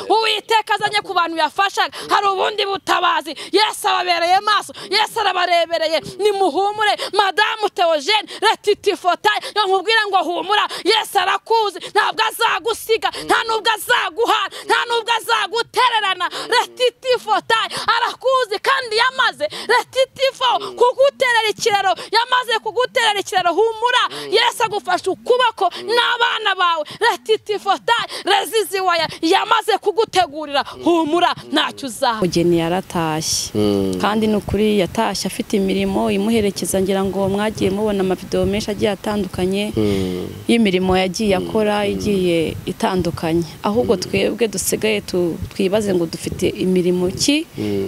uwiteka azanye ku bantu yafashaga hari ubundi butabazi yesu ababereye maso yesu arabarebereye nimuhumure madamu teogene retitifotayi nkubwire ngo humura yesu arakuzi ntabwo azagusiga nta nubwo azaguhana nta nubwo azagutererana retitifotayi arakuzi kandi yamaze retitifo kuguterera ikiraro yamaze kuguterera ikiraro humura yesu agufashe ukuboko n'abana bawe retitifotayi reziziwaya yamaze kugutegurira humura ntacyo uzaba umugeni yaratashye kandi ni ukuri yatashye afite imirimo imuherekeza ngira ngo mwagiye mubona amavidewo menshi agiye atandukanye y'imirimo yagiye akora igiye itandukanye ahubwo twebwe dusigaye tu- twibaze ngo dufite imirimo ki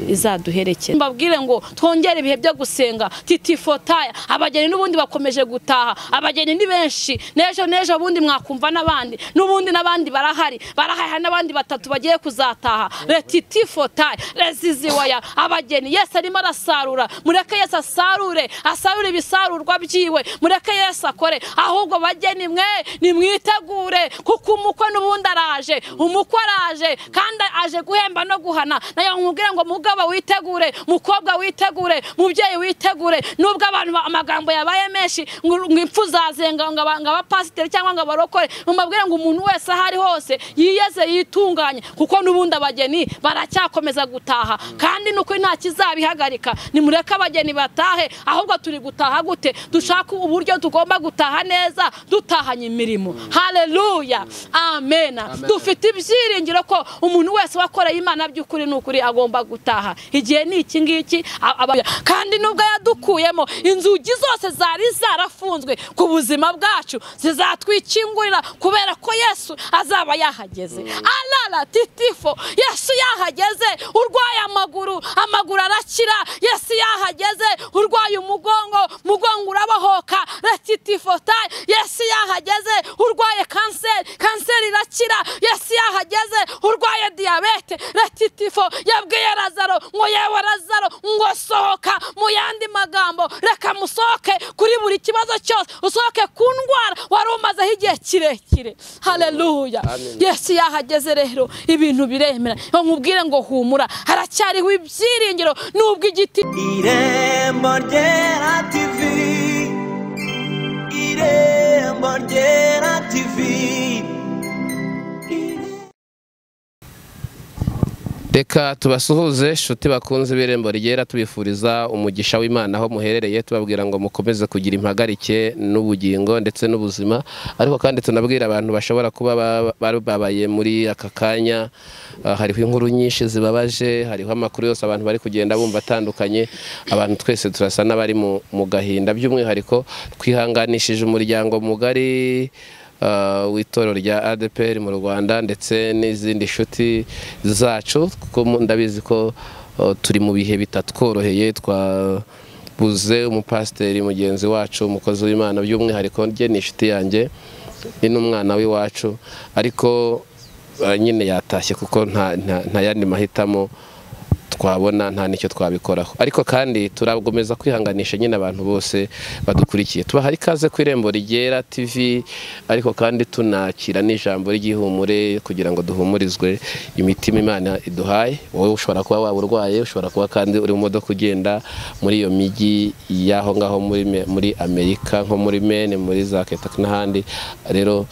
izaduherekeza mbabwire ngo twongere ibihe byo gusenga titifotaya abageni n'ubundi bakomeje gutaha abageni ni benshi n'ejo n'ejo bundi mwakumva n'abandi n'ubundi n'abandi barahari barahari n'abandi batatu bagiye kuzataha retitifotaye reziziwaya abageni yesu arimo arasarura mureke yesu asarure asarure ibisarurwa byiwe mureke yesu akore ahubwo bageni mwe nimwitegure kuko umukwe n'ubundi araje umukwe araje kandi aje guhemba no guhana nayo nkubwire ngo mugabo witegure mukobwa witegure mubyeyi witegure nubwo abantu ba- amagambo yabaye menshi ngo ngo impfu zazenga ngo aba- ngo abapasiteri cyangwa ngo abarokore mubabwire ngo umuntu wese aho ari hose yiyeze yitunganye kuko n'ubundi abageni baracyakomeza gutaha kandi ni ukuri nta kizabihagarika nimureke abageni batahe ahubwo turi gutaha gute dushaka uburyo tugomba gutaha neza dutahanye imirimo haleluya amena dufite ibyiringiro ko umuntu wese wakoreye imana by'ukuri n'ukuri agomba gutaha igihe ni iki ngiki a- aba- kandi nubwo yadukuyemo inzugi zose zari zarafunzwe ku buzima bwacu zizatwikingurira kubera ko yesu azaba yahageze arara titifo yesu yahageze urwaye amaguru amaguru arakira yesu yahageze urwaye umugongo mugongo urabohoka retitifotayi yesu yahageze urwaye kanseri kanseri irakira yesu yahageze urwaye diyabete retitifo yabwiye razaro ngo yewe razaro ngo sohoka mu yandi magambo reka musohoke kuri buri kibazo cyose usohoke ku ndwara wari umazeho igihe kirekire haleluya yesu yahageze rero ibintu biremera Iyo nkubwire ngo humura haracyariho ibyiringiro nubwo igiti irembo ryera tivi irembo ryera tivi reka tubasuhuze inshuti bakunze ibirembo ryera tubifuriza umugisha w'imana aho muherereye tubabwira ngo mukomeze kugira impagarike n'ubugingo ndetse n'ubuzima ariko kandi tunabwira abantu bashobora kuba ba- bababaye muri aka kanya Ah, hariho inkuru nyinshi zibabaje hariho amakuru yose abantu bari kugenda bumva atandukanye abantu twese turasa n'abari mu mu gahinda by'umwihariko twihanganishije umuryango mugari uh, w'itorero rya ADPR mu Rwanda ndetse n'izindi nshuti zacu kuko mu- ndabizi ko uh, turi mu bihe bitatworoheye twabuze umupasiteri mugenzi wacu umukozi w'Imana by'umwihariko rye ni inshuti yanjye ni n'umwana w'iwacu ariko uh, nyine yatashye kuko nta, nta, nta yandi mahitamo twabona nta n'icyo twabikoraho ariko kandi turakomeza kwihanganisha nyine abantu bose badukurikiye tubaha ikaze ku irembo rigera tv ariko kandi tunakira n'ijambo ry'ihumure kugira ngo duhumurizwe imitima imana iduhaye wowe ushobora kuba waba urwaye ushobora kuba kandi uri mu modoka ugenda muri iyo mijyi y'aho ngaho muri Me- muri amerika nko muri mene muri za ketaki n'ahandi rero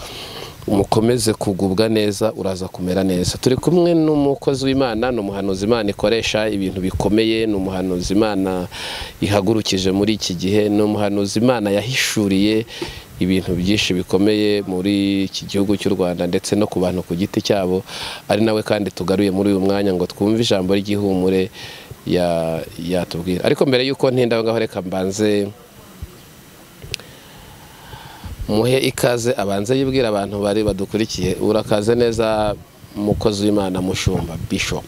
mukomeze kugubwa neza uraza kumera neza turi kumwe n'umukozi w'imana ni umuhanuzi imana ikoresha ibintu bikomeye ni umuhanuzi imana ihagurukije muri iki gihe ni umuhanuzi imana yahishuriye ibintu byinshi bikomeye muri iki gihugu cy'u rwanda ndetse no ku bantu ku giti cyabo ari nawe kandi tugaruye muri uyu mwanya ngo twumve ijambo ry'ihumure ya- yatubwira ariko mbere y'uko ntinda aho ngaho reka mbanze muhe ikaze abanze yibwira abantu bari badukurikiye urakaze neza umukozi w'imana mushumba bishop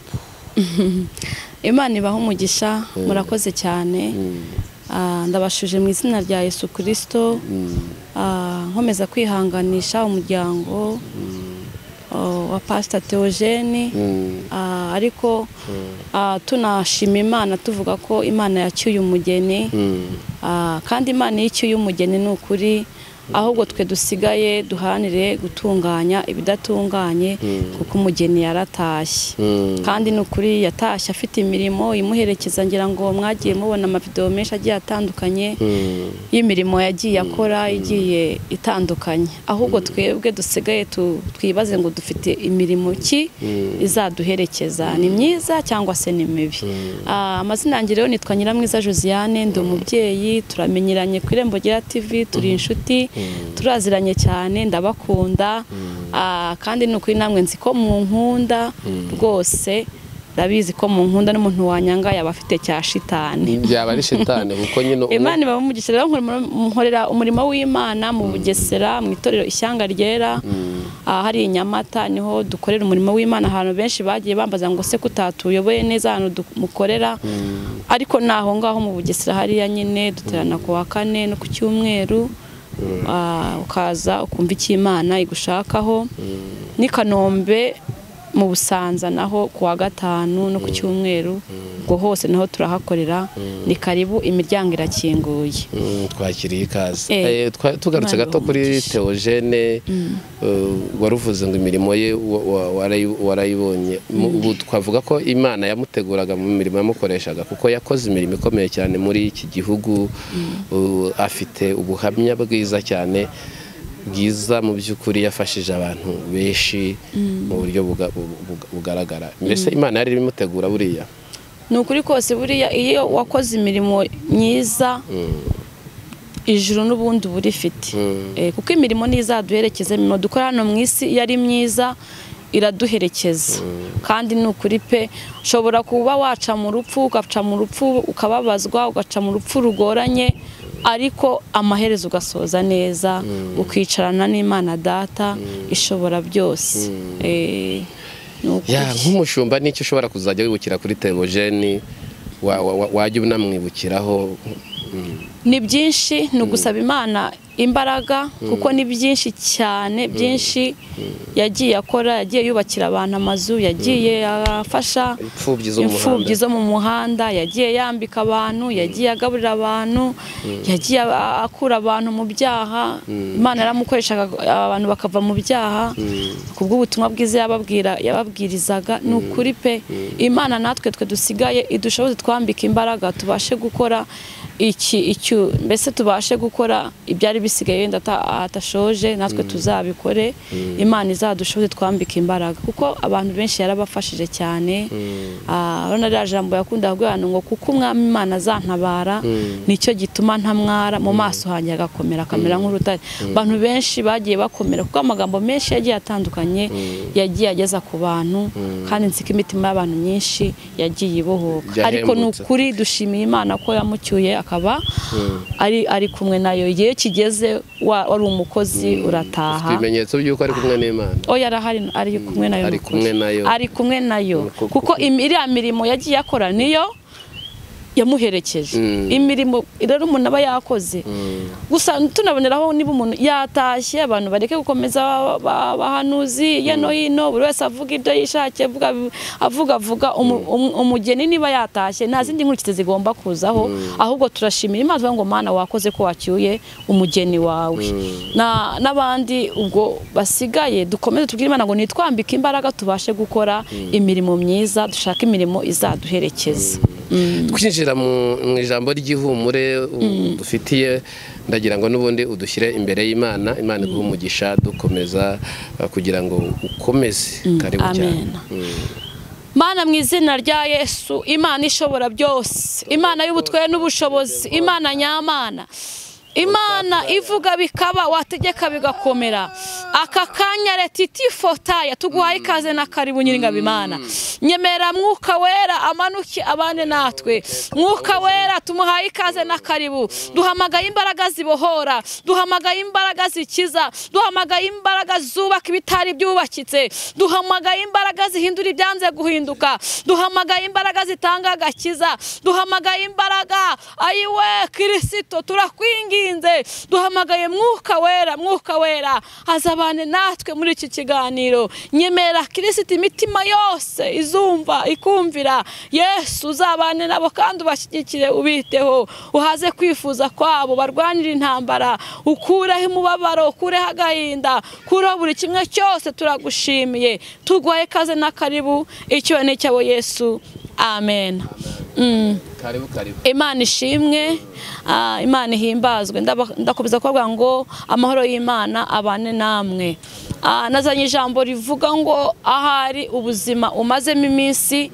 imana ibaha umugisha murakoze cyane Ah, ndabashuje mu izina rya yesu kirisito nkomeza kwihanganisha umuryango ah, wa pasita teogene Ah, ariko ah, tunashima imana tuvuga ko imana yacyuye umugeni Ah, kandi imana iyo icyuye umugeni ni ukuri ahubwo twe dusigaye duharanire gutunganya ibidatunganye kuko umugeni yaratashye kandi ni ukuri yatashye afite imirimo imuherekeza ngira ngo mwagiye mubona amavidewo menshi agiye atandukanye y'imirimo yagiye akora igiye itandukanye ahubwo twebwe dusigaye tu- twibaze ngo dufite imirimo ki izaduherekeza ni myiza cyangwa se ni mibi Ah, amazina yanjye rero nitwa nyiramwiza josiane ndi umubyeyi turamenyeranye ku irembo rya tv turi inshuti turaziranye cyane ndabakunda Ah, kandi ni ukuri namwe nzi ko munkunda rwose ndabizi ko munkunda n'umuntu wanyanga yaba afite cya shitani byaba ari shitani kuko nyine umu- imana iba umugisha rero nkorera- nkorera umurimo w'imana mu bugesera mu itorero ishyanga ryera ahari i nyamata niho dukorera umurimo w'imana ahantu benshi bagiye bambaza ngo se kutatuyoboye neza ahantu du- mukorera ariko naho ngaho mu bugesera hariya nyine duterana ku wa kane no ku cyumweru Ah, ukaza ukumva icyo imana igushakaho n'i kanombe mu busanza naho ku wa gatanu no ku cyumweru ubwo hose naho turahakorera ni karibu imiryango irakinguye Mm, twakiriye ikaze Eh, Eh, twa- tugarutse Imana gato kuri ibahe umugisha. teogene waruvuze ngo imirimo ye wa- wa- warayi- warayibonye Mu- ubu twavuga ko imana yamuteguraga mu mirimo yamukoreshaga kuko yakoze imirimo ikomeye cyane muri iki gihugu Uh, afite ubuhamya bwiza cyane bwiza mu by'ukuri yafashije abantu benshi mu buryo buga- bu- bu- bugaragara mbese imana yari ibimutegura buriya ni ukuri kose buriya iyo wakoze imirimo myiza ijuru n'ubundi uba urifite Eh, kuko imirimo niyo izaduherekeza imirimo dukora hano mu isi iyo ari myiza iraduherekeza kandi ni ukuri pe ushobora kuba waca mu rupfu ugaca mu rupfu ukababazwa ugaca mu rupfu rugoranye ariko amaherezo ugasoza neza ukicarana n'imana data ishobora byose Eh, ni ukuri. ya nk'umushumba n'icyo ushobora kuzajya wibukira kuri teogene wajya unamwibukiraho ni byinshi ni ugusaba imana imbaraga kuko ni byinshi cyane byinshi yagiye akora yagiye yubakira abantu amazu yagiye afasha imfubyi zo mu muhanda imfubyi zo mu muhanda yagiye yambika abantu yagiye agaburira abantu yagiye a- akura abantu mu byaha imana yaramukoreshaga abantu bakava mu byaha ku bw'ubutumwa bwiza yababwira yababwirizaga ni ukuri pe imana natwe twe dusigaye idushoboze twambika imbaraga tubashe gukora iki icyo mbese tubashe gukora ibyari bisigaye wenda ata- atashoje natwe tuzabikore imana izadushoboze twambika imbaraga kuko abantu benshi yarabafashije cyane Ah, urabona ririya jambo yakundaga kugira ngo kuko umwami imana azantabara nicyo gituma ntamwara mu maso hanjye agakomera akamera nk'urutare abantu benshi bagiye bakomera kuko amagambo menshi yagiye atandukanye yagiye ageza ku bantu kandi nzi ko imitima y'abantu myinshi yagiye ibohoka Yahembutse. ariko ni ukuri dushimiye imana ko yamucyuye akaba ari ari kumwe nayo igihe kigeze wa- wari umukozi Afite urataha ibimenyetso by'uko ari kumwe n'imana oya arahari ari kumwe nayo Ari ni ukuri. kumwe nayo. ari kumwe nayo Ni uko- kuko im- iriya mirimo yagiye akora niyo yamuherekeje Mm. imirimo rero umuntu aba yakoze gusa tunaboneraho niba umuntu yatashye abantu bareke gukomeza ba- ba- abahanuzi hirya no hino buri wese avuga ibyo yishakiye avuga avuga avuga umu- umu- umugeni niba yatashye nta zindi nkurikizi zigomba kuzaho ahubwo turashimira imana tuvuga ngo mana wakoze ko wacyuye umugeni wawe Na- n'abandi ubwo basigaye dukomeze tubwire imana ngo nitwambike imbaraga tubashe gukora imirimo myiza dushake imirimo izaduherekeza twinjira mu mu ijambo ry'ihumure u- dufitiye ndagira ngo n'ubundi udushyire imbere y'imana imana iguhe umugisha dukomeza uh, kugira ngo ukomeze karibu Amen. cyane Mana mu izina rya Yesu, Imana ishobora byose, Imana y'ubutware n'ubushobozi, Imana nyamana. Imana ivuga bikaba wategeka bigakomera. Aka kanya retiti fotaya tuguhaye ikaze na karibu nyiringabo Imana. Nyemera mwuka wera amanuke abane natwe. Mwuka wera tumuhaye ikaze na karibu. Duhamagaye imbaraga zibohora, duhamagaye imbaraga zikiza, duhamagaye imbaraga zubaka ibitari byubakitse, duhamagaye imbaraga zihindura ibyanze guhinduka, duhamagaye imbaraga zitanga agakiza, duhamagaye imbaraga ayiwe kirisito turakwinginze twatinze duhamagaye mwuka wera mwuka wera azabane natwe muri iki kiganiro nyemera kirisiti imitima yose izumva ikumvira yesu uzabane nabo kandi ubashyigikire ubiteho uhaze kwifuza kwabo barwanire intambara ukureho umubabaro ukureho agahinda kureho buri kimwe cyose turagushimiye tugwaye kaze n'akaribu icyo ni icyabo yesu amen Mm. karibu karibu imana ishimwe ah, imana ihimbazwe Ndaba- ndakomeza kuvuga ngo amahoro y'imana abane namwe Ah, nazanye ijambo rivuga ngo ahari ubuzima umazemo iminsi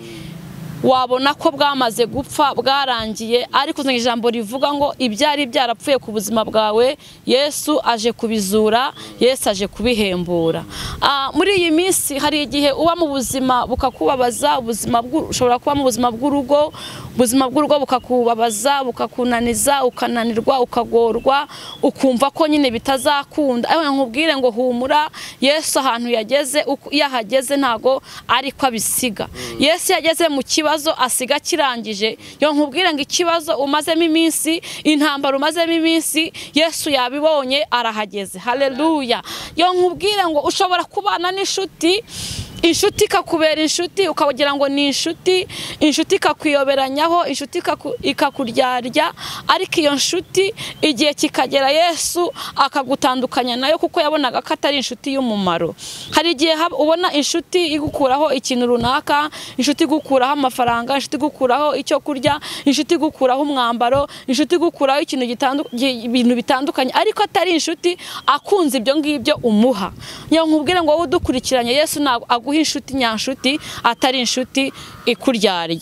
wabona ko bwamaze gupfa bwarangiye ariko uzanye ijambo rivuga ngo ibyari byarapfuye ku buzima bwawe yesu aje kubizura yesu aje kubihembura Ah, muri iyi minsi hari igihe uba mu buzima bukakubabaza ubuzima bw'u- ushobora kuba mu buzima bw'urugo ubuzima bw'urugo bukakubabaza bukakunaniza ukananirwa ukagorwa ukumva ko nyine bitazakunda ariko nkubwire ngo humura yesu ahantu yageze uko- iyo ahageze ntago ariko abisiga yesu iyo ageze mu kibazo asiga kirangije yo nkubwire ngo ikibazo umazemo iminsi intambara umazemo iminsi yesu yabibonye arahageze haleluya yo nkubwire ngo ushobora kubana n'inshuti inshuti ikakubera inshuti ukagira ngo ni inshuti inshuti ikakwiyoberanyaho inshuti ikaku- ikakuryarya ariko iyo nshuti igihe kikagera yesu akagutandukanya nayo kuko yabonaga ko atari inshuti y'umumaro hari igihe hab- ubona inshuti igukuraho ikintu runaka inshuti igukuraho amafaranga inshuti igukuraho icyo kurya inshuti igukuraho umwambaro inshuti igukuraho ikintu gitandu- gi- ibintu bitandukanye ariko atari inshuti akunze ibyo ngibyo umuha ngira ngo nkubwire ngo wowe udukurikiranye yesu ntabwo aguha inshuti nyanshuti atari inshuti ikuryarya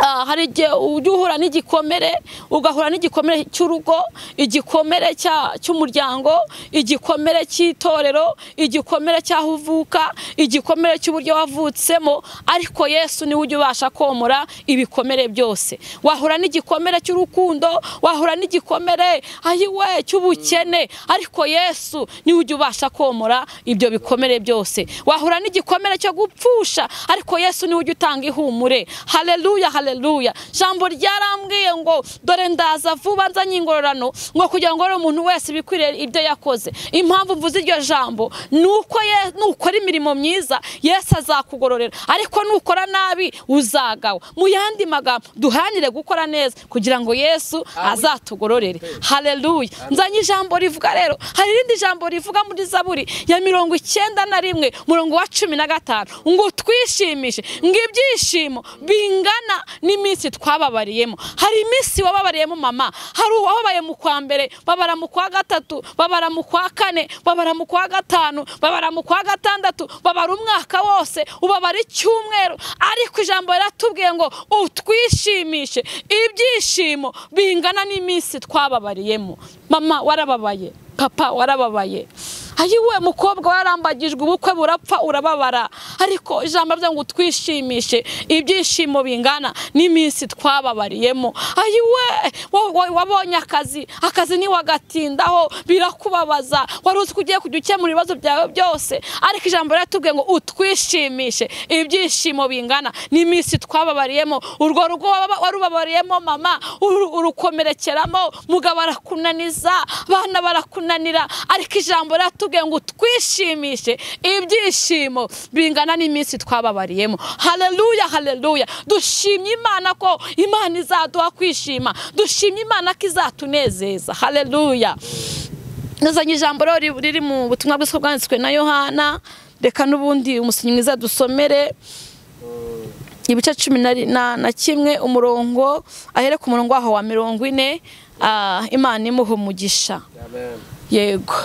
Ah, hari igihe ujya uhura n'igikomere ugahura n'igikomere cy'urugo igikomere cya- cy'umuryango igikomere cy'itorero igikomere cy'aho uvuka igikomere cy'uburyo wavutsemo ariko yesu niwe ujya ubasha komora ibikomere byose wahura n'igikomere cy'urukundo wahura n'igikomere ayiwe cy'ubukene ariko yesu niwe ujya ubasha komora ibyo bikomere byose wahura n'igikomere cyo gupfusha ariko yesu niwe ujya utanga ihumure haleluya haleluya jambo ryarambwiye ngo dore ndaza vuba nzanye ingororano ngo kugira ngo rero umuntu wese bikwiriye ibyo yakoze impamvu mvuze iryo jambo ni uko Ye- nukora imirimo myiza yesu azakugororera ariko nukora nabi uzagawa mu yandi magambo duhanire gukora neza kugira ngo yesu azatugororere haleluya nzanye ijambo rivuga rero hari irindi jambo rivuga muri zaburi ya mirongo icyenda na rimwe murongo wa cumi na gatanu ngo twishimishe ngo ibyishimo bingana n'iminsi twababariyemo hari iminsi wababariyemo mama hari uwababaye mu kwa mbere babara mu kwa gatatu babara mu kwa kane babara mu kwa gatanu babara mu kwa gatandatu babara umwaka wose ubabara icyumweru ariko ijambo riratubwiye ngo utwishimishe ibyishimo bingana n'iminsi twababariyemo mama warababaye papa warababaye ayiwe mukobwa warambagijwe ubukwe burapfa urababara ariko ijambo ryo ngo twishimishe ibyishimo bingana n'iminsi twababariyemo ayiwe wa- wa- wabonye akazi akazi ntiwagatindaho birakubabaza wari uzi ko ugiye kujya ukemura ibibazo byawe byose ariko ijambo riratubwiye ngo utwishimishe ibyishimo bingana n'iminsi twababariyemo urwo rugo waba- warubabariyemo mama uru- urukomerekeramo mugabo arakunaniza abana barakunanira ariko ijambo riratubwiye ngo twishimishe ibyishimo bingana n'iminsi twababariyemo haleluya haleluya dushimye imana ko imana izaduha kwishima dushimye imana ko izatunezeza haleluya nazanye ijambo rero ri- riri mu butumwa bwiza bwanditswe na yohana reka n'ubundi umusinyi mwiza dusomere ibice cumi na, na, na kimwe umurongo ahere ku murongo waho wa mirongo ine ah, imana imuha umugisha yego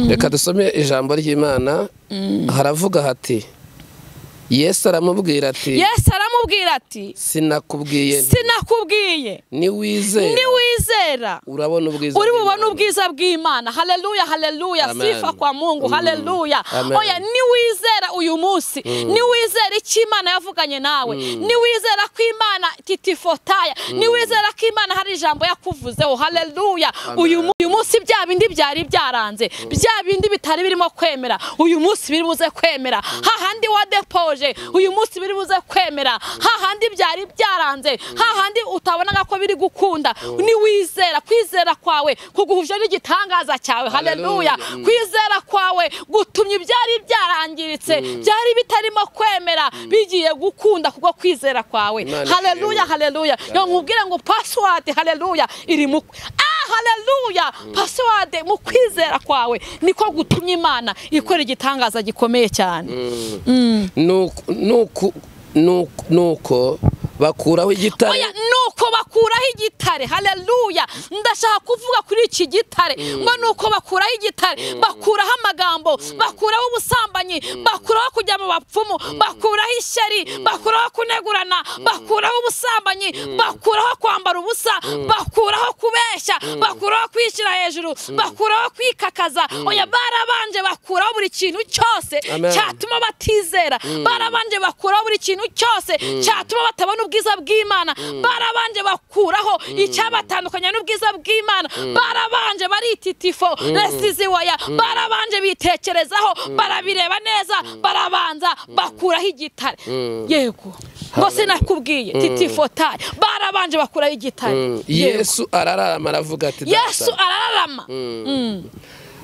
reka dusome ijambo ry'imana haravuga hati yesu aramubwira ati yesu aramubwira ati sinakubwiye nti, sinakubwiye niwizera niwizera urabona ubwiza uri bubone bw'Imana." ubwiza bw'imana haleluya haleluya Amen. sifa kwa mungu Mm. haleluya Amen. oya niwizera uyu munsi niwizera cy'imana yavuganye nawe niwizera ko imana titifotaya niwizera ko imana hari ijambo yakuvuzeho haleluya uyu mu- uyu munsi bya bindi byari byaranze bya bindi bitari birimo kwemera uyu munsi biri buze kwemera hahandi wadepoje uyu munsi biri buze kwemera hahandi byari byaranze hahandi utabonaga ko biri gukunda niwizera kwizera kwawe kuguhuje n'igitangaza cyawe haleluya Haleluya. Mm. kwizera kwawe gutumye ibyari byarangiritse byari bitarimo kwemera bigiye gukunda kubwo kwizera kwawe Imana haleluya ishimwe. haleluya yo nkubwire ngo password haleluya iri mu ah haleluya password mu kwizera kwawe niko gutumye imana ikora igitangaza gikomeye cyane Nuko- nuko- nuko- nuko bakuraho igitare Oya, nuko bakuraho igitare haleluya ndashaka kuvuga kuri iki gitare ngo nuko bakuraho igitare bakuraho amagambo bakuraho ubusambanyi bakuraho kujya mu bapfumu bakuraho ishyari bakuraho kunegurana bakuraho ubusambanyi bakuraho kwambara ubusa bakuraho kubeshya bakuraho kwishyira hejuru bakuraho kwikakaza oya barabanje bakuraho buri kintu cyose cyatuma Amen. cyatuma batizera barabanje bakuraho buri kintu cyose cyatuma batabona ubwiza bw'imana barabanje bakuraho icyabatandukanya n'ubwiza bw'imana barabanje barititifo resiziwaya barabanje bitekerezaho barabireba neza barabanza bakuraho igitare yego ngo sinakubwiye titifotari barabanje bakuraho igitare Mm. Yego. yesu arararama aravuga ati "Data." yesu arararama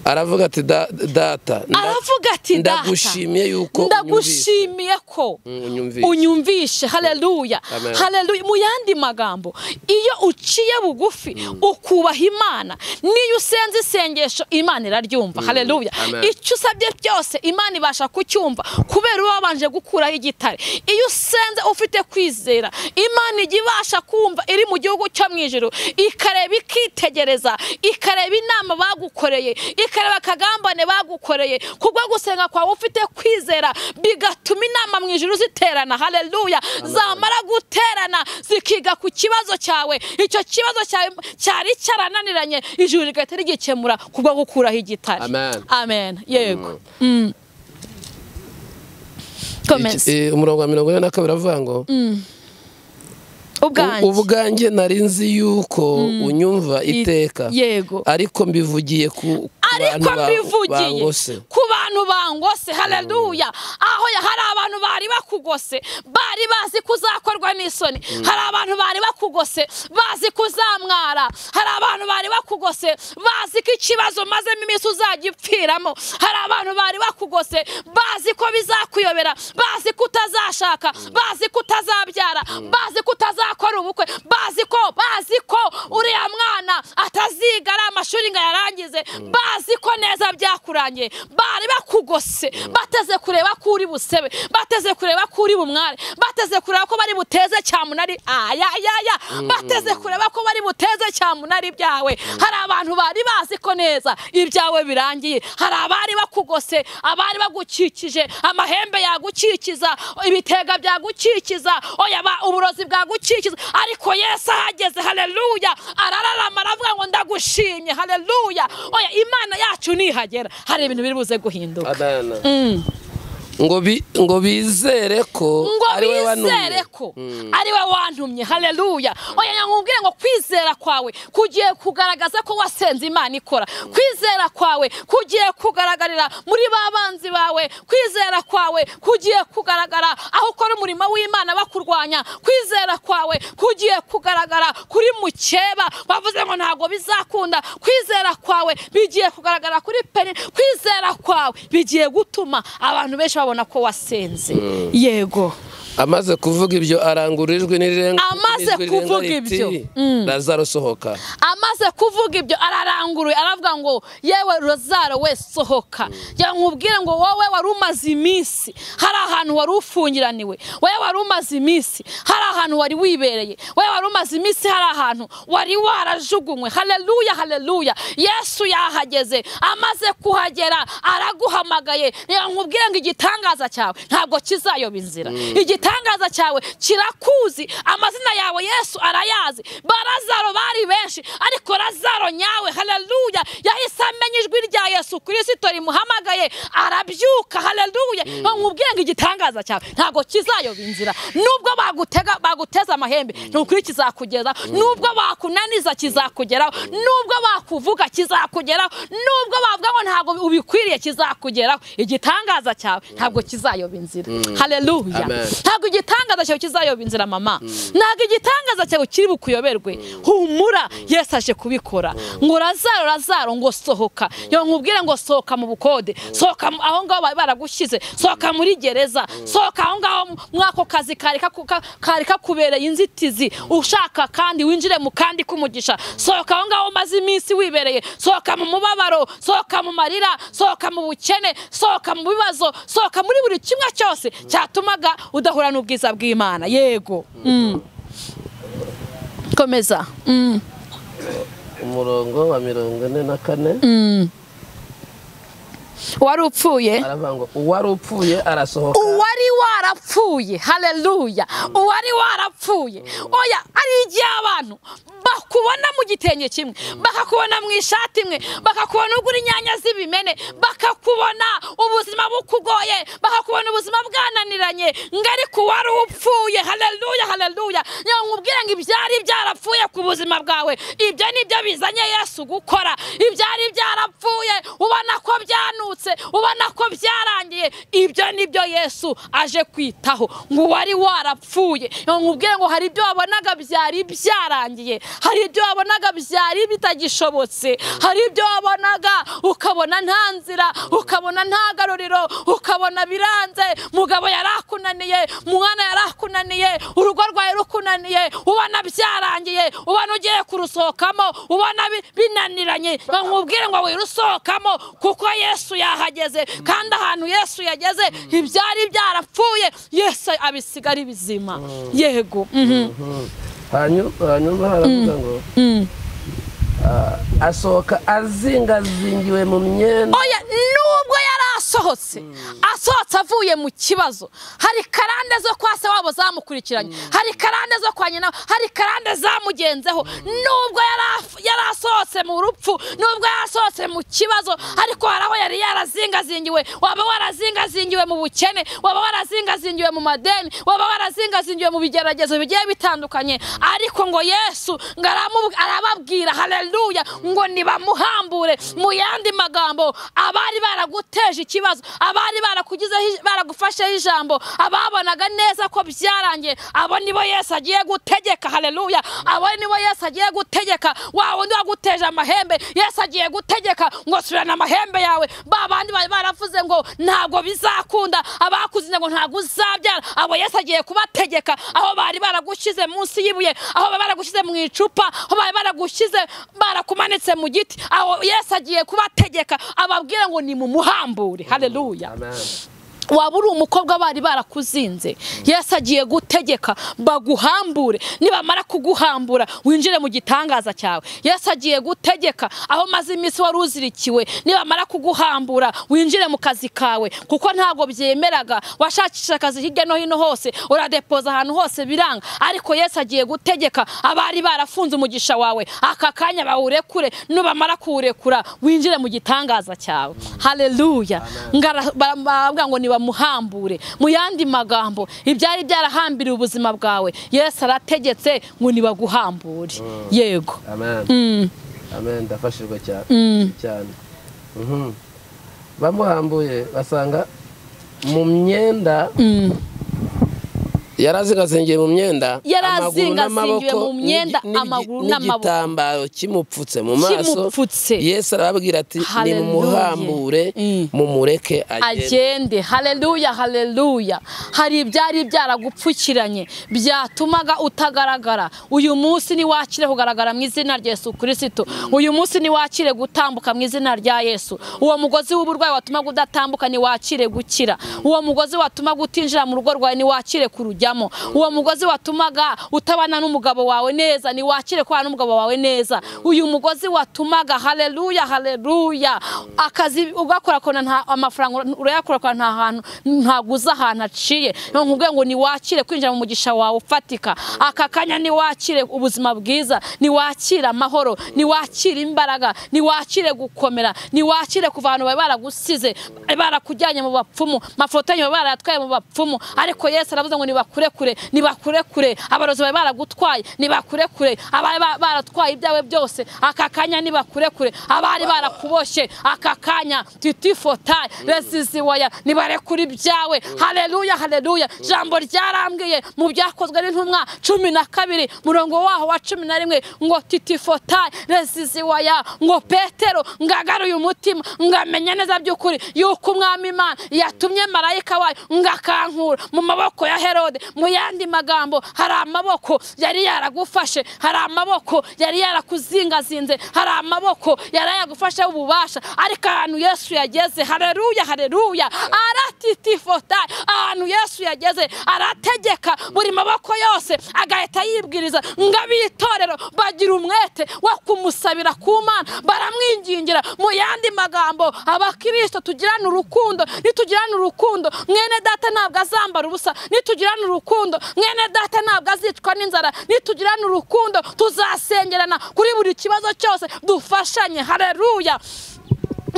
aravuga ati "Da- data nda- aravuga ati data ndagushimiye yuko unyumvise." ndagushimiye ko Mm, unyumvishe. unyumvishe haleluya Amen. haleluya mu yandi magambo iyo uciye bugufi ukubaha imana niyo usenze isengesho imana iraryumva haleluya Amen. icyo usabye byose imana ibasha kucyumva kubera uba wabanje gukuraho igitare iyo usenze ufite kwizera imana ijya ibasha kumva iri mu gihugu cyo mu ijoro ikareba ikitegereza ikareba inama bagukoreye ikareba akagambane bagukoreye kubwo gusenga kwawe ufite kwizera bigatuma inama mu ijoro ziterana haleluya zamara guterana zikiga ku kibazo cyawe icyo kibazo cyawe cyari cyarananiranye ijuru rigahita rigikemura kubwo gukuraho igitare Amen. amen yego Mm. komeza Iki- eh, umurongo wa mirongo ine na kabiri avuga ngo ubwanjye "U- ubwanjye nari nzi yuko unyumva iteka yego ariko mbivugiye ku ku bantu ariko ba- mbivugiye bangose ku bantu bangose haleluya aho ya- hari abantu bari bakugose bari bazi ko uzakorwa n'isoni hari abantu bari bakugose bazi ko uzamwara hari abantu bari bakugose bazi ko ikibazo umazemo iminsi uzajya upfiramo hari abantu bari bakugose bazi ko bizakuyobera bazi ko utazashaka bazi ko utazabyara bazi ko utazakora ubukwe bazi ko bazi ko uriya mwana ataziga ari amashuri ngo ayarangize bazi ko neza byakurangiye bari bakugose bateze kureba ko uri busebe bateze kureba ko uri bumware bateze kureba ko bari buteze cyamunari ayayaya bateze kureba ko bari buteze cyamunari ibyawe hari abantu bari bazi ko neza ibyawe birangiye hari abari bakugose abari bagukikije amahembe yagukikiza ibitega byagukikiza oya ba- uburozi bwagukikiza ariko yesu ahageze haleluya arararama aravuga ngo ndagushimye haleluya oya imana yacu nihagera hari ibintu biri buze guhinduka Adana. Mm. ngo bi- ngo bizere ko ngo ari we bizere wanumye ko ari we wantumye haleluya oya nyamubwire ngo kwizera kwawe kugiye kugaragaza ko wasenze imana ikora kwizera kwawe kugiye kugaragarira muri ba banzi bawe kwizera kwawe kugiye kugaragara aho ukora umurimo w'imana bakurwanya kwizera kwawe kugiye kugaragara kuri mukeba wavuze ngo ntabwo bizakunda kwizera kwawe bigiye kugaragara kuri peni kwizera kwawe bigiye gutuma abantu benshi babona ko wasenze yego amaze kuvuga ibyo arangurura ijwi n'irenga Amaze n'ijwi rirenga kuvuga riti, ibyo. Mm. lazaro sohoka amaze kuvuga ibyo araranguruye aravuga ngo yewe rozaro we sohoka nkubwire ngo wowe wari umaze iminsi hari ahantu wari ufungiraniwe wowe wari umaze iminsi hari ahantu wari wibereye wowe wari umaze iminsi hari ahantu wari warajugunywe haleluya haleluya yesu yahageze amaze kuhagera araguhamagaye nkubwire ngo igitanga igitangaza cyawe ntabwo kizayoba inzira igitangaza cyawe kirakuzi amazina yawe yesu arayazi barazaro bari benshi ariko razaro nyawe haleluya yahise amenya ijwi rya yesu kirisito rimuhamagaye arabyuka haleluya nkubwire ngo igitangaza cyawe ntabwo kizayoba inzira nubwo bagutega baguteza amahembe ni ukuri kizakugeza nubwo bakunaniza kizakugeraho nubwo bakuvuga kizakugeraho nubwo bavuga ngo ntabwo ubikwiriye kizakugeraho igitangaza cyawe ntabwo kizayoba inzira haleluya Amen. ntabwo igitangaza cyawe kizayoba inzira mama ntabwo igitangaza cyawe kiri bukuyoberwe humura yesu aje kubikora ngo razaro razaro ngo sohoka yo nkubwire ngo sohoka mu bukode sohoka mu- aho ngaho bari baragushyize sohoka muri gereza sohoka aho ngaho mu- muri ako kazi kari kaku- ka- kari kakubereye inzitizi ushaka kandi winjire mu kandi k'umugisha sohoka aho ngaho umaze iminsi wibereye sohoka mu mubabaro sohoka mu marira sohoka mu bukene sohoka mu bibazo sohoka muri buri kimwe cyose cyatumaga udahura n'ubwiza bw'imana yego Mm. komeza Mm. umurongo wa mirongo ine na kane Mm. wari upfuye aravuga ngo uwari upfuye arasohoka uwari warapfuye haleluya uwari warapfuye oya ari igihe abantu bakubona mu gitenge kimwe bakakubona mu ishati imwe bakakubona ugura inyanya z'ibimene bakakubona ubuzima bukugoye bakakubona ubuzima bwananiranye ngo ariko uwari upfuye haleluya haleluya niyo nkubwire ngo ibyari byarapfuye ku buzima bwawe ibyo nibyo bizanye yesu gukora ibyari byarapfuye ubona ko byanutse ubona ko byarangiye ibyo nibyo yesu aje kwitaho ngo uwari warapfuye Iyo nkubwire ngo hari ibyo wabonaga byari byarangiye hari ibyo wabonaga byari bitagishobotse hari ibyo wabonaga ukabona nta nzira ukabona nta garuriro ukabona biranze mugabo yarakunaniye mwana yarakunaniye urugo rwawe rukunaniye ubona byarangiye ubona ugiye kurusohokamo ubona bi- binaniranye nkubwire ngo wirusohokamo kuko yesu yahageze kandi ahantu yesu yageze ibyari byarapfuye yesu abisigara bizima yego mhm. Hanyu- hanyuma haravuga ngo Mm. ah, asohoka azingazingiwe mu myenda oya nubwo yari asohotse asohotse avuye mu kibazo hari karande zo kwa se wabo zamukurikiranye hari karande zo kwa nyina hari karande zamugenzeho nubwo yari af- yari asohotse mu rupfu nubwo yari asohotse mu kibazo ariko hari aho yari yarazingazingiwe waba warazingazingiwe mu bukene waba warazingazingiwe mu madeni waba warazingazingiwe mu bigeragezo bigiye bitandukanye ariko ngo yesu ngo aramu- arababwira haleluya ngo nibamuhambure mu yandi magambo abari baraguteje ikibazo abari barakugizeho baragufasheho ijambo ababonaga neza ko byarangiye abo nibo yesu agiye gutegeka haleluya abo nibo yesu agiye gutegeka wa wundi waguteje amahembe yesu agiye gutegeka ngo subirana amahembe yawe ba bandi bari baravuze ngo ntabwo bizakunda abakuzinze ngo ntabwo uzabyara abo yesu agiye kubategeka aho bari baragushyize munsi y'ibuye aho bari baragushyize mu icupa aho bari baragushyize barakumanitse mu giti aho yesu agiye kubategeka ababwire ngo ni mu muhambure haleluya waba uri umukobwa bari barakuzinze yesu agiye gutegeka baguhambure nibamara kuguhambura winjire mu gitangaza cyawe yesu agiye gutegeka aho maze iminsi wari uzirikiwe nibamara kuguhambura winjire mu kazi kawe kuko ntabwo byemeraga washakisha akazi hirya no hino hose uradepoza ahantu hose biranga ariko yesu agiye gutegeka abari barafunze umugisha wawe aka kanya bawurekure nibamara kuwurekura winjire mu gitangaza cyawe haleluya Ngara- ba- baravuga ngo nibamuhambure mu yandi magambo ibyari byarahambiriye ubuzima bwawe yesu arategetse ngo nibaguhambure yego amen Mm, amen ndafashijwe cyane mm. cyane Mhm. bamuhambuye basanga mu myenda Mm. yarazingazingiye mu myenda amaguru Yarazingazingiwe n'amaboko, mu myenda, n'igi- n'igi- amaguru n'amaboko. n'igitambaro kimupfutse mu maso Kimupfutse. yesu arababwira ati Hallelujah. nimuhambure Mm. mumureke agende agende haleluya haleluya hari ibyari byaragupfukiranye byatumaga utagaragara uyu munsi niwakire kugaragara mu izina rya yesu kirisito uyu munsi niwakire gutambuka mu izina rya yesu uwo mugozi w'uburwayi watumaga udatambuka niwakire gukira uwo mugozi watumaga utinjira mu rugo rwawe niwakire kurujyaho kuwuciramo uwo mugozi watumaga utabana n'umugabo wawe neza ni wakire kubana n'umugabo wawe neza uyu mugozi watumaga haleluya haleluya akazi ugakorakora nta amafaranga urayakorakora nta hantu ntabwo uza ahantu aciye nkubwiye ngo ni wakire kwinjira mu mugisha wawe ufatika aka kanya ni wakire ubuzima bwiza ni wakire amahoro ni wakire imbaraga ni wakire gukomera ni wakire kuva ahantu bari baragusize barakujyanye mu bapfumu mafoto yanyu bari barayatwaye mu bapfumu ariko yesu aravuze ngo nibakurekure nibakurekure abarozi bari baragutwaye nibakurekure abari ba- baratwaye ibyawe byose aka kanya nibakurekure abari barakuboshye aka kanya titifotaye resiziwaya nibarekure ibyawe haleluya haleluya jambo ryarambwiye mu byakozwe n'intumwa cumi na kabiri murongo waho wa cumi na rimwe ngo titifotaye resiziwaya ngo petero ngagaruye umutima ngamenya neza by'ukuri yuko umwami imana yatumye marayika wayo ngakankura mu maboko ya herode mu yandi magambo hari amaboko yari yaragufashe hari amaboko yari yarakuzingazinze hari amaboko yari yagufashe ububasha ariko ahantu yesu yageze hareruya hareruya aratitifotaye ahantu yesu yageze arategeka buri maboko yose agahita yibwiriza ngo ab'itorero bagira umwete wo kumusabira ku mana baramwingingira mu yandi magambo abakristo tugirane urukundo nitugirane urukundo mwene data ntabwo azambara ubusa nitugirane urukundo mwene data ntabwo azicwa n'inzara nitugirane urukundo tuzasengerana kuri buri kibazo cyose dufashanye hareruya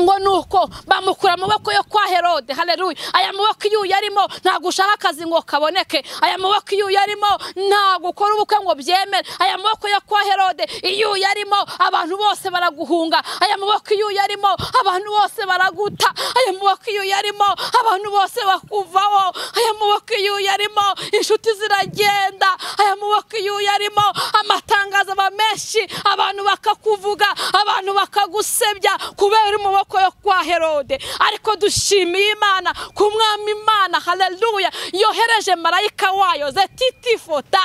ngo nuko bamukura amaboko yo kwa herode haleluya aya maboko iyo uyarimo ntabwo ushaka akazi ngo kaboneke aya maboko iyo uyarimo ntabwo ukora ubukwe ngo byemere aya maboko yo kwa herode iyo uyarimo abantu bose baraguhunga aya maboko iyo uyarimo abantu bose baraguta aya maboko iyo uyarimo abantu bose bakuvaho aya maboko iyo uyarimo inshuti ziragenda aya maboko iyo uyarimo amatangazo aba menshi abantu bakakuvuga abantu bakagusebya kubera uri mu maboko yo kwa herode ariko dushimiye imana ku mwami imana haleluya yohereje marayika wayo zetifota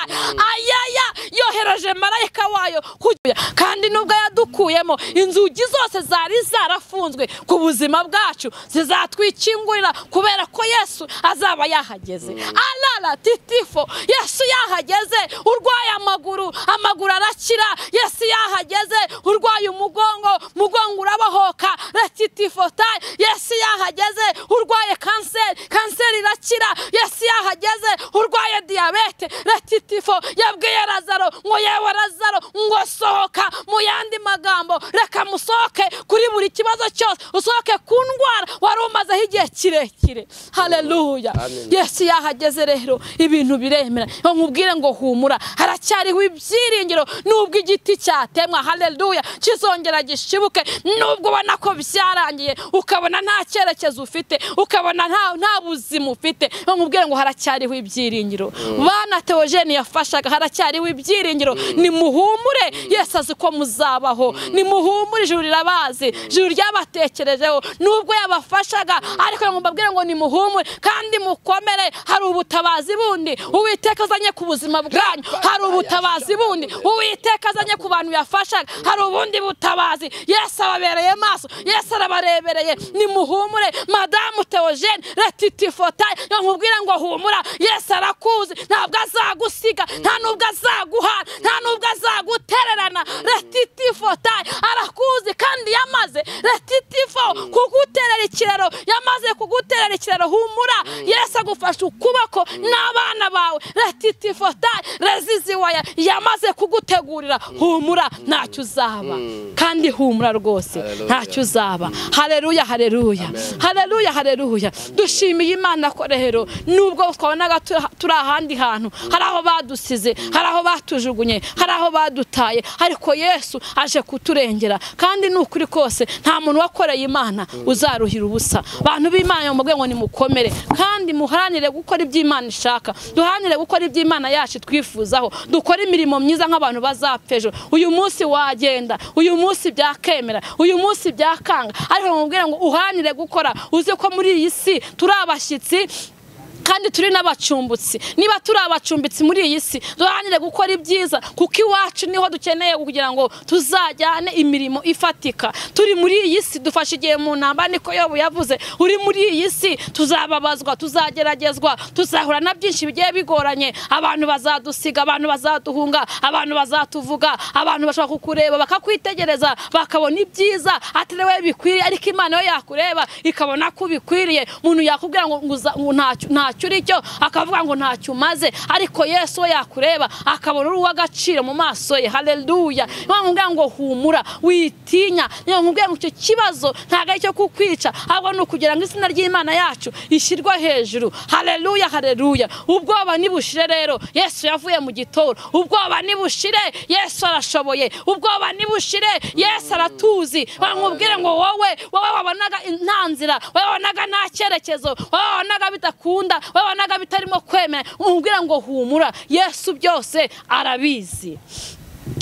ayaya yohereje marayika wayo kugira- kandi nubwo yadukuyemo inzugi zose zari zarafunzwe ku buzima bwacu zizatwikingurira kubera ko yesu azaba yahageze arara titifo yesu yahageze urwaye amaguru amaguru arakira yesu yahageze urwaye umugongo mugongo urabohoka retitifotaye yesu yahageze urwaye kanseri kanseri irakira yesu yahageze urwaye diyabete retitifo yabwiye razaro ngo yewe razaro ngo sohoka mu yandi magambo reka musohoke kuri buri kibazo cyose usohoke ku ndwara wari umazeho igihe kirekire haleluya Amen. yesu yahageze rero ibintu biremera iyo nkubwire ngo humura haracyariho ibyiringiro nubwo igiti cyatemwa haleluya kizongera gishibuke nubwo ubona ko byarangiye ukabona nta cyerekezo ufite ukabona nta nta buzima ufite iyo nkubwire ngo haracyariho ibyiringiro bana teogene yafashaga haracyariho ibyiringiro nimuhumure yesu azi ko muzabaho nimuhumure ijuru rirabazi ijuru ryabatekerejeho nubwo yabafashaga ariko ngo mbabwire ngo nimuhumure kandi mukomere hari ubutabazi bundi uwiteka azanye ku buzima bwanyu hari ubutabazi bundi uwiteka azanye ku bantu yafashaga hari ubundi butabazi yesu ababereye maso yesu arabarebereye nimuhumure madamu teogene retitifotaye nkubwira ngo humura yesu arakuzi ntabwo azagusiga nta nubwo azaguhana nta nubwo azagutererana retitifotaye arakuzi kandi yamaze retitifo kuguterera ikiraro yamaze kuguterera ikiraro humura yesu agufashe ukuboko n'abana bawe retitifotaye reziziwaya yamaze kugutegurira humura ntacyo uzaba kandi humura rwose Hallelujah. ntacyo uzaba hareruya hareruya hareruya hareruya dushimiye imana ko rero nubwo twabonaga tu- turi ahandi hantu hari aho badusize hari aho batujugunye hari aho badutaye ariko yesu aje kuturengera kandi ni ukuri kose nta muntu wakoreye imana uzaruhira ubusa abantu b'imana mu ngo nimukomere kandi muharanire gukora ibyo imana ishaka duharanire gukora ibyo imana yacu twifuzaho dukore imirimo myiza nk'abantu bazapfa ejo uyu munsi wagenda uyu munsi byakemera uyu munsi byakanga ariko mubwira ngo uhanire gukora uzi ko muri iyi si turi abashyitsi kandi turi n'abacumbitsi niba turi abacumbitsi muri iyi si duharanire gukora ibyiza kuko iwacu niho dukeneye kugira ngo tuzajyane imirimo ifatika turi muri iyi si dufashe igihe mu ntambara niko yobu yavuze uri muri iyi si tuzababazwa tuzageragezwa tuzahura na byinshi bigiye bigoranye abantu bazadusiga abantu bazaduhunga abantu bazatuvuga abantu bashobora kukureba bakakwitegereza bakabona ibyiza atari wowe bikwiriye ariko imana yo yakureba ikabona ko ubikwiriye umuntu yakubwira ngo ngo uza- ngo ntacyo ntacyo uri cyo akavuga ngo ntacyo umaze ariko yesu we yakureba akabona uri uw'agaciro mu maso ye haleluya niyo mpamvu nkubwira ngo humura witinya niyo mpamvu nkubwira ngo icyo kibazo ntabwo ari icyo kukwica ahubwo ni ukugira ngo izina ry'imana yacu ishyirwe hejuru haleluya haleluya ubwoba nibushire rero yesu yavuye mu gitoro ubwoba nibushire yesu arashoboye ubwoba nibushire yesu aratuzi bamubwire ngo wowe wowe wabonaga nta nzira wowe wabonaga nta cyerekezo wowe wabonaga bidakunda wowe wabonaga bitarimo kwemera umubwira ngo humura yesu byose arabizi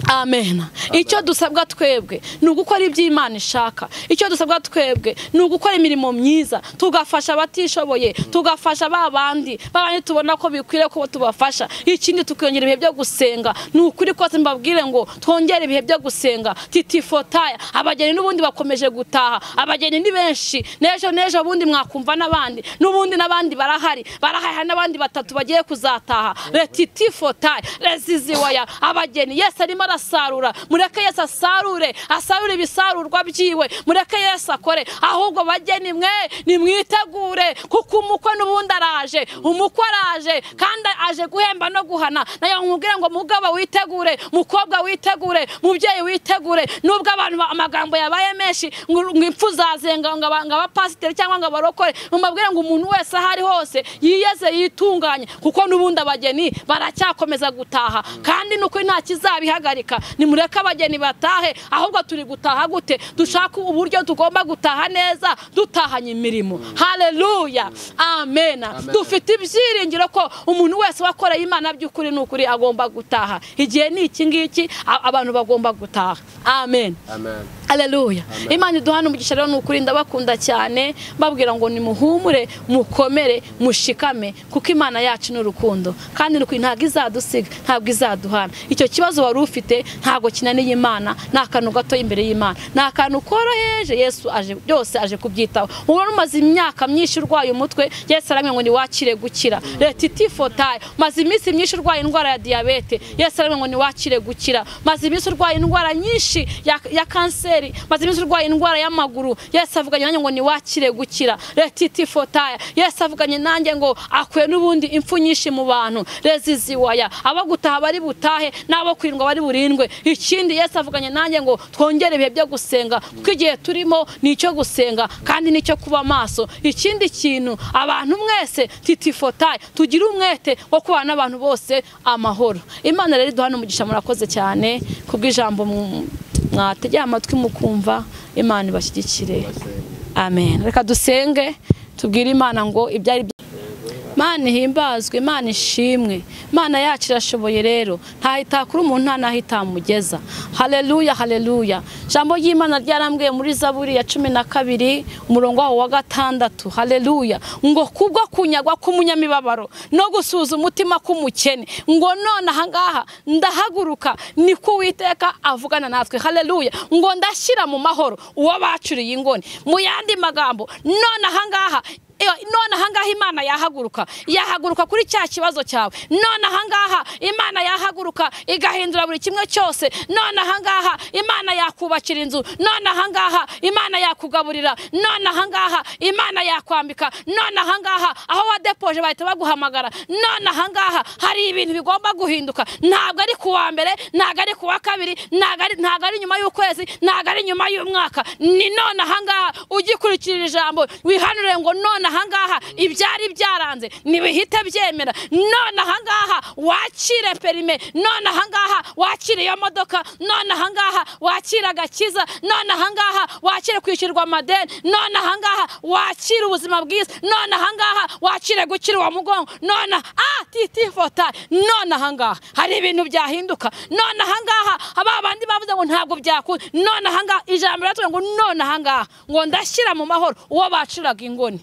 amen icyo dusabwa twebwe ni ugukora ibyo imana ishaka icyo dusabwa twebwe ni ugukora imirimo myiza tugafasha abatishoboye tugafasha ba bandi ba bandi tubona ko bikwiriye ko tubafasha ikindi tukongera ibihe byo gusenga ni ukuri kose mbabwire ngo twongere ibihe byo gusenga titifotaya abageni n'ubundi bakomeje gutaha abageni ni benshi n'ejo n'ejo bundi mwakumva n'abandi n'ubundi n'abandi barahari barahari hari n'abandi batatu bagiye kuzataha retitifotaye reziziwaya abageni yesu arimo arasarura mureke yesu asarure asarure ibisarurwa byiwe mureke yesu akore ahubwo bageni mwe nimwitegure kuko umukwe n'ubundi araje umukwe araje kandi aje guhemba no guhana nayo nkubwira ngo mugabo witegure mukobwa witegure mubyeyi witegure nubwo abantu ba- amagambo yabaye menshi ngo ngo impfu zazenga ngo aba- ngo abapasiteri cyangwa ngo abarokore mubabwire ngo umuntu wese aho ari hose yiyeze yitunganye kuko n'ubundi abageni baracyakomeza gutaha kandi nuko nta kizabihagarika nimureke abageni batahe ahubwo turi gutaha gute dushaka uburyo tugomba gutaha neza dutahanye imirimo haleluya amen dufite ibyiringiro ko umuntu wese wakoreye imana by'ukuri n'ukuri agomba gutaha igihe ni iki ngiki a- abantu bagomba gutaha amen Haleluya. Imana iduhana umugisha rero ni ukuri ndabakunda cyane babwira ngo nimuhumure mukomere mushikame kuko Imana yacu ni urukundo kandi ni ukuri ntabwo izadusiga ntabwo izaduhana icyo kibazo wari ufite ntabwo kinaniye Imana ni akantu gato imbere y'Imana ni akantu koroheje Yesu aje byose aje kubyitaho ubona umaze imyaka myinshi urwaye umutwe Yesu aramwe ngo niwakire gukira leta itifotaye maze iminsi myinshi urwaye indwara ya diyabete Yesu aramwe ngo niwakire gukira maze iminsi urwaye indwara nyinshi ya, ya kanseri maze iminsi urwaye indwara y'amaguru Yesu avuganye nanjye ngo niwakire gukira retitifotaye Yesu avuganye nanjye ngo akuye n'ubundi impfu nyinshi mu bantu reziziwaya abo gutaha bari butahe n'abo kwirindwa bari burindwe ikindi Yesu avuganye nanjye ngo twongere ibihe byo gusenga kuko igihe turimo ni icyo gusenga kandi ni icyo kuba maso ikindi kintu abantu mwese titifotaye tugire umwete wo kubana n'abantu bose amahoro imana rero iduhana umugisha murakoze cyane kubw'ijambo mu- mwategera amatwi mukumva imana ibashyigikire amen reka dusenge tubwire imana ngo ibyari Imana ihimbazwe Imana ishimwe Imana yacu irashoboye rero ntaho itakura umuntu nta n'aho itamugeza haleluya haleluya ijambo ry'imana ryarambwiye muri zaburi ya cumi na kabiri umurongo waho wa gatandatu haleluya ngo kubwo kunyagwa k'umunyamibabaro no gusuza umutima k'umukene ngo none ahangaha ndahaguruka niko uwiteka avugana natwe haleluya ngo ndashyira mu mahoro uwo bacuriye ingoni mu yandi magambo none ahangaha Iyo, none ahangaha imana yahaguruka yahaguruka kuri cya kibazo cyawe none ahangaha imana yahaguruka igahindura buri kimwe cyose none ahangaha imana yakubakira inzu none ahangaha imana yakugaburira none ahangaha imana yakwambika none ahangaha aho wadepoje bahita baguhamagara none ahangaha hari ibintu bigomba guhinduka ntabwo ari ku wa mbere ntabwo ari ku wa kabiri ntabwo ari- ntabwo ari nyuma y'ukwezi ntabwo ari nyuma y'umwaka ni none ahangaha ugikurikirira ijambo wihanure ngo none ahangaha ibyari byaranze ntibihite byemera none ahangaha wakire perime none ahangaha wakire iyo modoka none ahangaha wakire agakiza none ahangaha wakire kwishyurwa amadeni none ahangaha wakire ubuzima bwiza none ahangaha wakire gukira uwo mugongo none ah titifota none ahangaha hari ibintu byahinduka none ahangaha ba bandi bavuze ngo ntabwo byakunda none ahangaha ijambo riratubwira ngo none ahangaha ngo ndashyira mu mahoro uwo bacuraga ingoni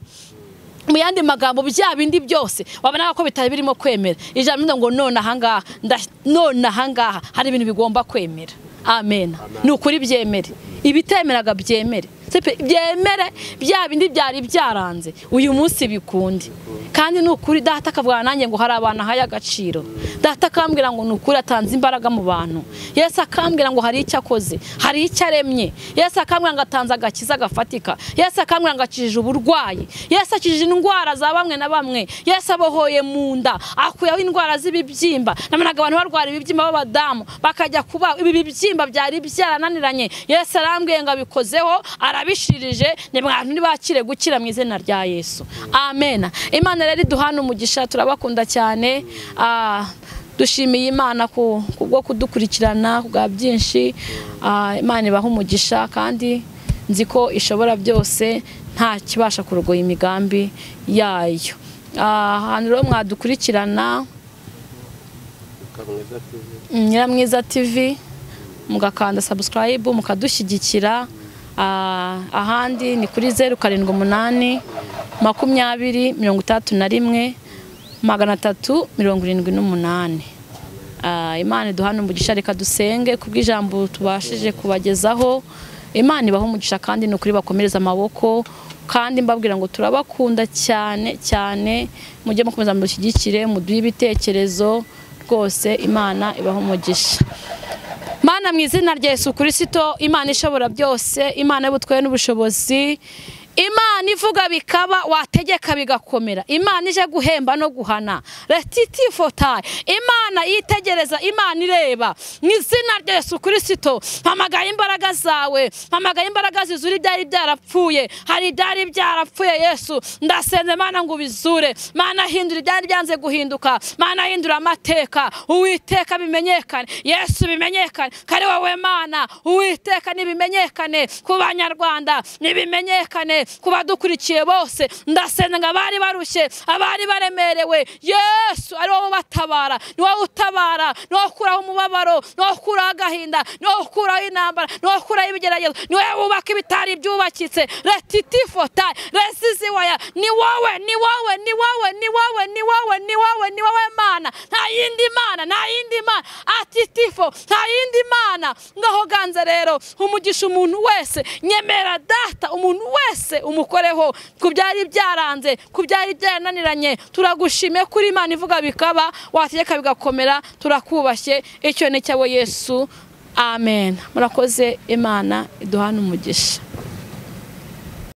mu yandi magambo bya bindi byose wabona ko bitari birimo kwemera ijambo rivuga ngo none ahangaha nda- none ahangaha hari ibintu bigomba kwemera amen ni ukuri byemere ibitemeraga byemere Se pe- byemere bya bindi byari byaranze uyu munsi bikunde kandi ni ukuri data akavugana nanjye ngo hari abantu ahaye agaciro data akambwira ngo ni ukuri atanze imbaraga mu bantu yesu akambwira ngo hari icyo akoze hari icyo aremye yesu akambwira ngo atanze agakiza gafatika yesu akambwira ngo akijije uburwayi yesu akijije indwara za bamwe na bamwe yesu abohoye mu nda akuyeho indwara z'ibibyimba namenaga abantu barwara ibibyimba b'abadamu bakajya kuba ibi bibyimba byari byarananiranye yesu arambwiye ngo abikozeho arabishirije ni mwantu ntibakire gukira mu izina rya yesu amen imana rero iduhana umugisha turabakunda cyane Ah, dushimiye imana ku kubwo kudukurikirana bwa byinshi Ah, imana ibaha umugisha kandi nzi ko ishobora byose nta kibasha kurogoya imigambi yayo Ah, ahantu rero mwadukurikirana Mm, Nyiramwiza TV mugakanda subscribe mukadushyigikira Ah, ahandi ni kuri zeru karindwi umunani makumyabiri mirongo itandatu na rimwe magana atatu mirongo irindwi n'umunani Ah, imana iduhane umugisha reka dusenge kubw'ijambo tubashije kubagezaho imana ibaha umugisha kandi ni ukuri bakomereza amaboko kandi mbabwira ngo turabakunda cyane cyane mujye mukomeza mudushyigikire muduhe ibitekerezo rwose imana ibaha umugisha Mana mu izina rya Yesu Kristo, Imana ishobora byose, Imana y'ubutware n'ubushobozi, Imana ivuga bikaba wategeka bigakomera, Imana ije guhemba no guhana, retitifotaye, Imana yitegereza, Imana ireba, mu izina rya Yesu Kristo, mpamagaye imbaraga zawe, mpamagaye imbaraga zizura ibyari byarapfuye, hari ibyari byarapfuye Yesu, ndasenze Mana ngo ubizure, Mana hindura ibyari byanze guhinduka, Mana hindura amateka, Uwiteka bimenyekane, Yesu bimenyekane, kare wowe Mana, Uwiteka nibimenyekane ku banyarwanda, nibimenyekane ku badukurikiye bose, ndasenga ngo abari barushye, abari baremerewe, Yesu ari wowe ubatabara, ni wowe utabara, ni wowe ukuraho umubabaro, ni wowe ukuraho agahinda, ni wowe ukuraho intambara, ni wowe ukuraho ibigeragezo, ni wowe wubaka ibitari byubakitse, retitifotaye, resiziwaya, ni wowe, ni wowe, ni wowe, ni wowe, ni wowe, ni wowe, ni wowe Mana, nta yindi Mana, nta yindi Mana, ati tifo, nta yindi Mana, ngaho ganze rero, umugisha umuntu wese, nyemera data, umuntu wese umukoreho, ku byari byaranze, ku byari byarananiranye, turagushimye kuri Imana ivuga bikaba, wategeka bigakomera, turakubashye, icyo ni cyabo Yesu, amen. Murakoze Imana iduhane umugisha.